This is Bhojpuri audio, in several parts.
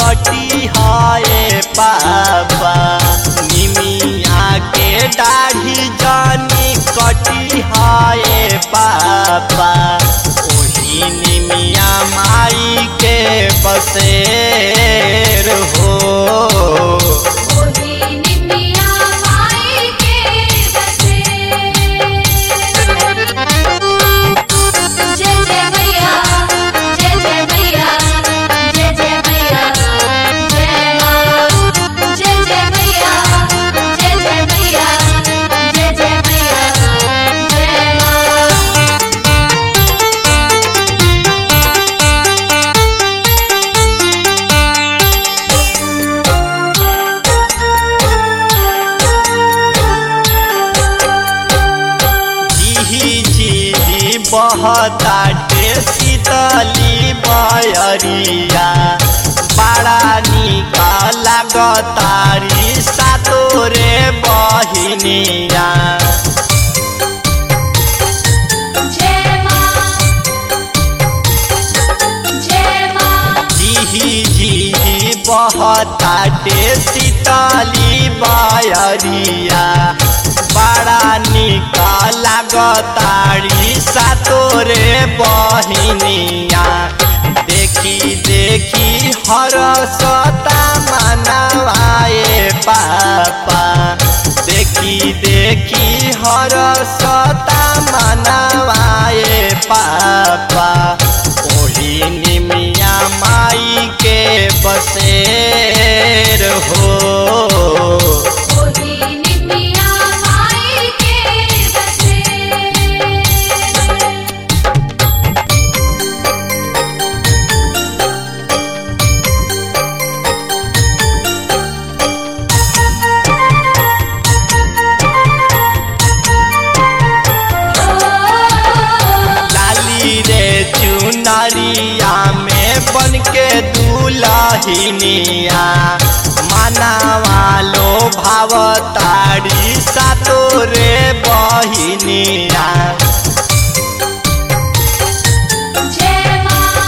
कटी हाय पापा निमिया के दाढ़ी जानी कटी हाय पापा ओही निमिया माई के बसेर हो ओही निमिया माई के बसे जय जय मैया जय जय मैया जय जय मैया जय माँ जय जय मैया जय जय मैया जय जय मैया जय माँ झिही झिही बहताटे शीतली बयरिया बड़ा निका लागतारी सातोरे बहिनिया जय माँ जय माँ झिही झिही बहताटे शीतली बयरिया बड़ा निका लागतारी सातोरे बहिनिया देखी देखी हरसता मनवाए पापा देखी देखी हरसता मनवाए पापा ओही निमिया माई के बसेर हो ओही निमिया माई के बसे लाली रे चुनरिया में बन के दुलहिनिया मनावालो भावतारी सातो रे बहिनिया जय माँ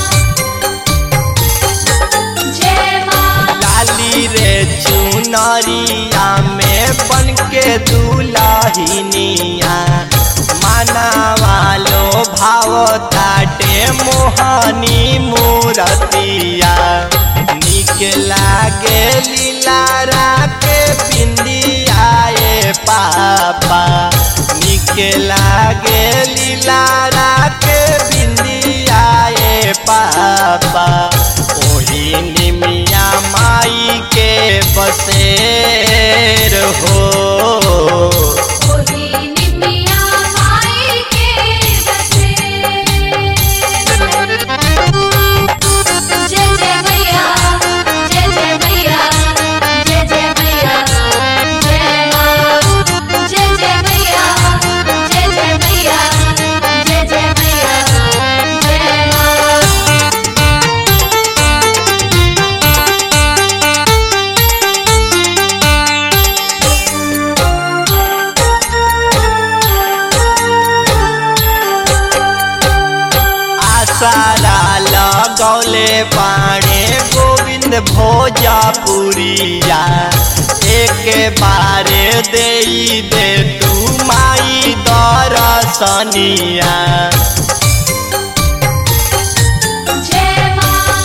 जय माँ लाली रे चुनरिया में बन के दुलहिनिया मनावालो भावताटे मोहनी मूरतिया निक लागे लीलारा के बिंदिया ए पापा निक लागे लीलारा के बिंदिया ए पापा ओही निमिया माई के बसेर हो ओही निमिया माई के बसे जय जय मैया जय जय मैया जय जय मैया जय माँ जय जय मैया जय जय मैया जय जय मैया जय माँ आसारा लगौले पाणे गोविंद भोजपुरिया एक बारे दे दे तू माई दरसनिया जय माँ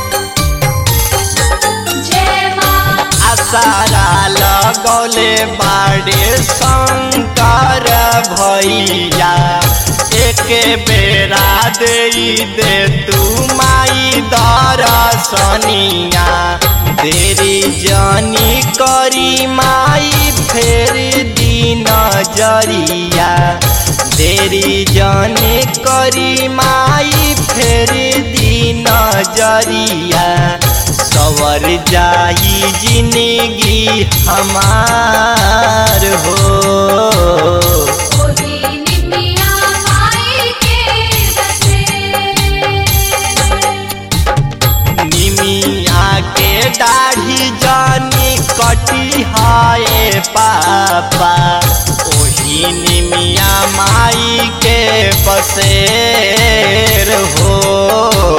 जय माँ आसारा लगौले बाड़े शंकर भैया एक बेरा दे दे तू माई दरसनिया देरी जानी करी माई फेर दिन जरिया देरी जानी करी माई फेर दिन जरिया सवर जाई जिंदगी हमार हो ओही निमिया माई के बसे निमिया के दाढ़ी जानी कटी हाय पापा ओही निमिया माई के बसेर हो